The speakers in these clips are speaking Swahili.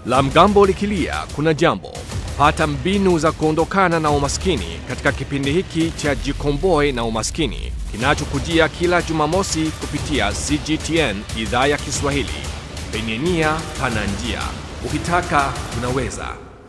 La mgambo likilia kuna jambo. Pata mbinu za kuondokana na umaskini katika kipindi hiki cha Jikomboe na Umaskini kinachokujia kila Jumamosi kupitia CGTN idhaa ya Kiswahili. Penye nia pana njia, ukitaka unaweza.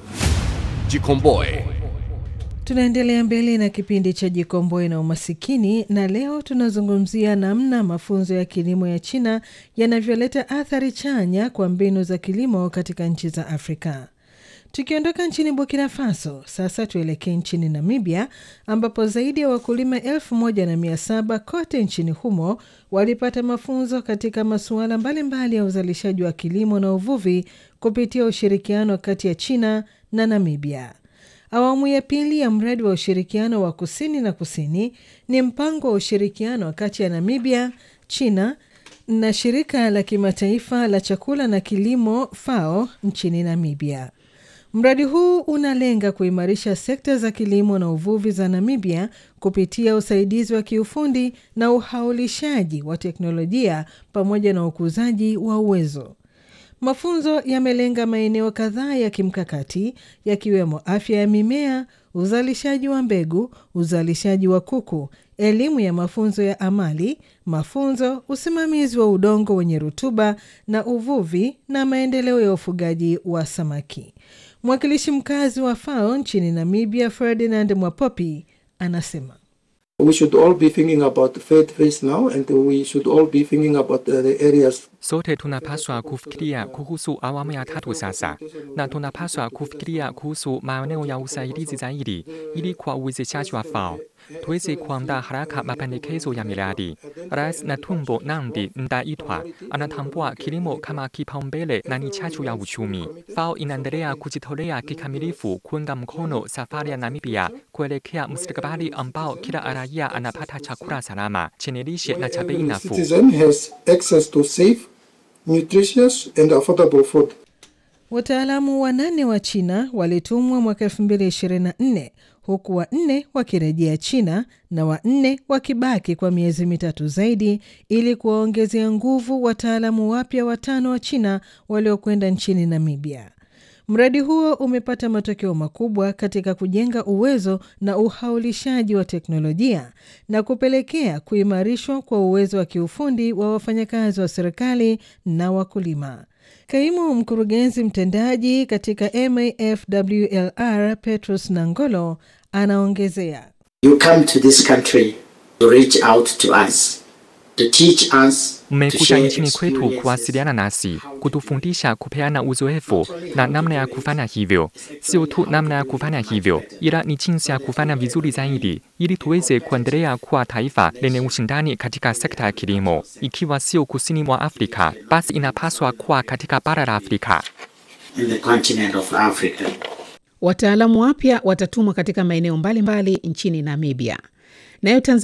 Jikomboe. Tunaendelea mbele na kipindi cha Jikomboe na Umasikini, na leo tunazungumzia namna mafunzo ya kilimo ya China yanavyoleta athari chanya kwa mbinu za kilimo katika nchi za Afrika. Tukiondoka nchini Burkina Faso, sasa tuelekee nchini Namibia, ambapo zaidi ya wakulima elfu moja na mia saba kote nchini humo walipata mafunzo katika masuala mbalimbali ya uzalishaji wa kilimo na uvuvi kupitia ushirikiano kati ya China na Namibia. Awamu ya pili ya mradi wa ushirikiano wa kusini na kusini ni mpango wa ushirikiano kati ya Namibia, China na shirika la kimataifa la chakula na kilimo FAO nchini Namibia. Mradi huu unalenga kuimarisha sekta za kilimo na uvuvi za Namibia kupitia usaidizi wa kiufundi na uhaulishaji wa teknolojia pamoja na ukuzaji wa uwezo. Mafunzo yamelenga maeneo kadhaa ya kimkakati yakiwemo afya ya mimea, uzalishaji wa mbegu, uzalishaji wa kuku, elimu ya mafunzo ya amali, mafunzo, usimamizi wa udongo wenye rutuba na uvuvi na maendeleo ya ufugaji wa samaki. Mwakilishi mkazi wa FAO nchini Namibia, Ferdinand Mwapopi, anasema We should all be thinking about faith phase now and we should all be thinking about uh, the areas Sote tunapaswa kufikiria kuhusu awamu ya tatu sasa, na tunapaswa kufikiria kuhusu maeneo ya usaidizi zaidi, ili kwa uwezeshaji wa FAO tuweze kuandaa haraka mapendekezo ya miradi. Rais Netumbo Nandi Ndaitwah anatambua kilimo kama kipaumbele na ni chachu ya uchumi. FAO inaendelea kujitolea kikamilifu kuunga mkono safari ya Namibia kuelekea mustakabali ambao kila raia anapata chakula salama chenye lishe na cha bei every nafuu. citizen has access to safe, nutritious and affordable food. Wataalamu wanane wa China walitumwa mwaka 2024 huku wanne wakirejea China na wanne wakibaki kwa miezi mitatu zaidi ili kuwaongezea nguvu wataalamu wapya watano wa China waliokwenda nchini Namibia. Mradi huo umepata matokeo makubwa katika kujenga uwezo na uhaulishaji wa teknolojia na kupelekea kuimarishwa kwa uwezo wa kiufundi wa wafanyakazi wa serikali na wakulima. Kaimu mkurugenzi mtendaji katika MAFWLR Petrus Nangolo anaongezea You come to this country to reach out to us, to teach us, to Mmekuja share nchini kwetu experiences. kuwasiliana nasi, kutufundisha, kupeana uzoefu na namna ya kufanya hivyo. Sio tu namna ya kufanya hivyo, ila ni jinsi ya kufanya vizuri zaidi, ili tuweze kuendelea kuwa taifa lenye ushindani katika sekta ya kilimo. Ikiwa sio kusini mwa Afrika, basi inapaswa kuwa katika bara la Afrika. in the continent of Africa. Wataalamu wapya watatumwa katika maeneo mbalimbali nchini Namibia. Nayo Tanzania